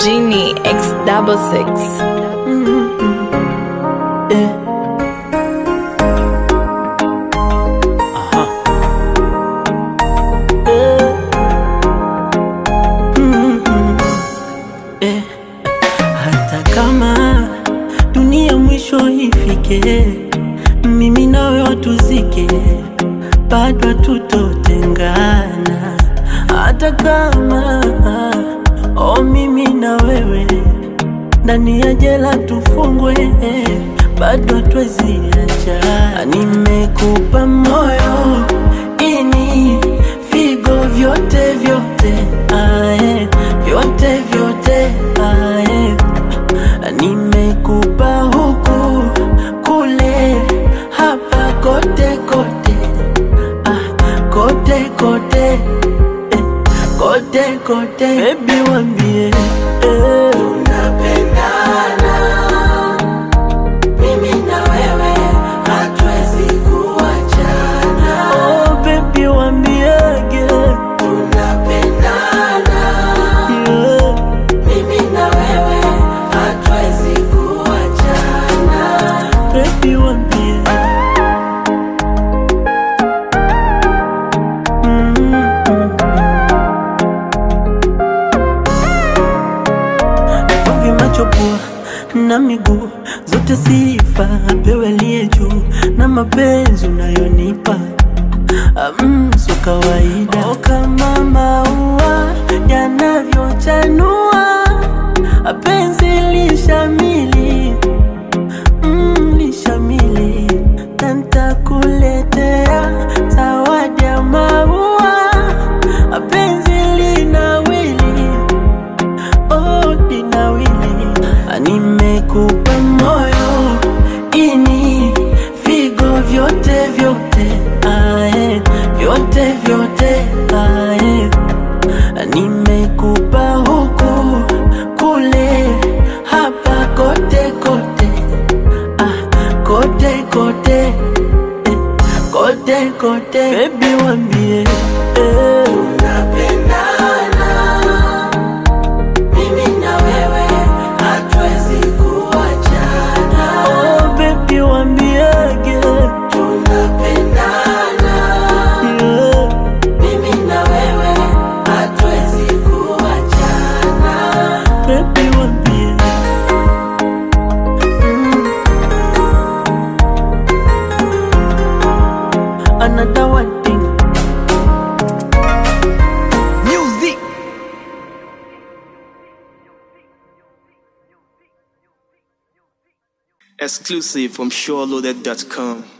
Genie X double six. Eh. Aha. Eh. Mm, mm. Eh. Hata kama dunia mwisho ifike, mimi nawe watuzike, bado tutotengana. Hata kama oh, mimi na wewe ndani ya jela tufungwe, bado hatuwezi acha. Nimekupa moyo ini figo vyote vyote, ae, vyote vyote ae. Nimekupa huku kule hapa kote kote, ah, kote kote eh, kote kote, baby wambie eh. Mimi na wewe hatuwezi kuachana, Oh, baby wambiege tunapendana. yeah. Mimi na wewe hatuwezi kuachana, Baby wambie Mm-mm. Vivi macho pua na miguu zote sifa apewe aliye juu na mapenzi unayonipa Mm, so kawaida oh, kama maua yanavyochanua penzi lishamili mm, lishamili na ntakuletea zawadi ya maua penzi linawili oh, linawili nimekupa moyo ini figo vyote vyote ae, vyote vyote ae. nimekupa huku kule hapa kote kote ah, kote kote eh, kote kote bebi wambie eh. tunapendana. Mimi na wewe hatuwezi kuachana, Oh, baby wambiege tunapendana. yeah. Mimi na wewe hatuwezi kuachana. Baby wambie mm. Another one thing Music. Exclusive from SureLoaded.com.